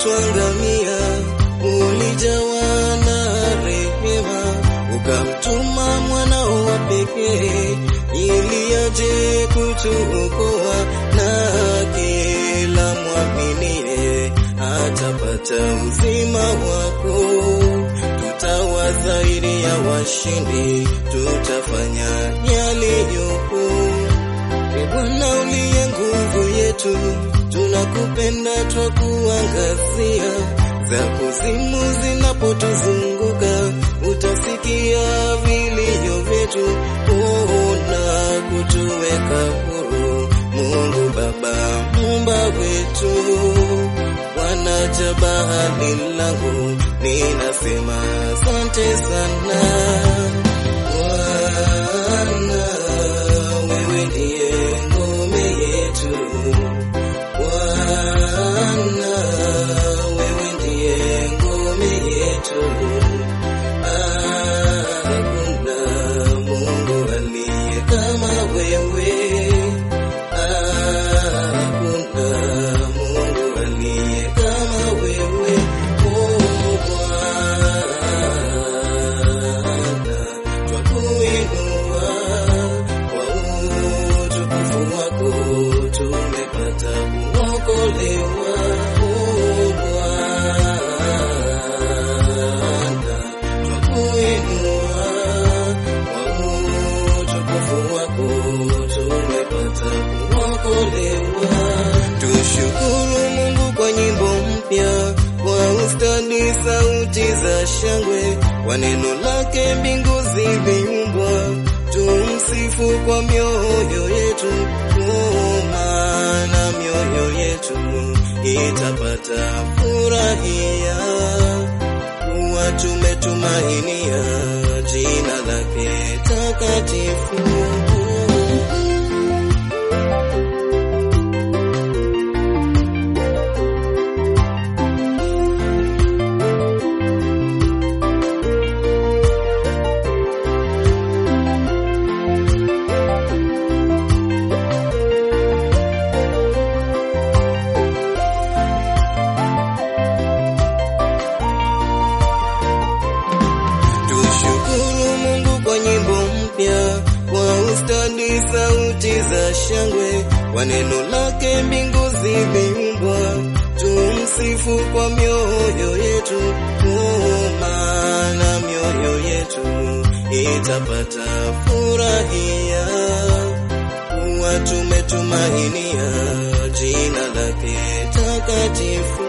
twangamia, ulijawa na rehema, ukamtuma mwanao wa pekee ili aje kutuokoa, na kila mwaminie atapata uzima wako. Tutawa zaidi ya washindi, tutafanya yaliyopo. E Bwana uliye nguvu yetu, tunakupenda twakuangazia. Za kuzimu zinapotuzunguka, utasikia vilio vyetu, ona kutuweka huru. Mungu Baba, Muumba wetu, Bwana jabali langu, ninasema asante sana Bwana, wewe ndiye ngome yetu. Bwana, wewe ndiye ngome yetu. Hakuna Mungu aliye kama wewe. Hakuna Mungu aliye kama wewe. Oh, Bwana, twakuinua kwa utukufu wako, tumepata kuokolewa. Oh, Bwana, twakuinua kwa utukufu wako, tumepata kuokolewa. Tushukuru Mungu kwa nyimbo mpya, kwa ustadi sauti za shangwe, kwa neno lake mbingu ziliumbwa. Tumsifu kwa mioyo yetu, oh, maana mioyo yetu itapata furahia kuwa tumetumainia jina lake takatifu. Tushukuru Mungu kwa nyimbo mpya, kwa ustadi sauti za shangwe, kwa neno lake mbingu ziliumbwa. Tumsifu kwa mioyo yetu, oh, maana mioyo yetu itapata furahia kuwa tumetumainia jina lake takatifu.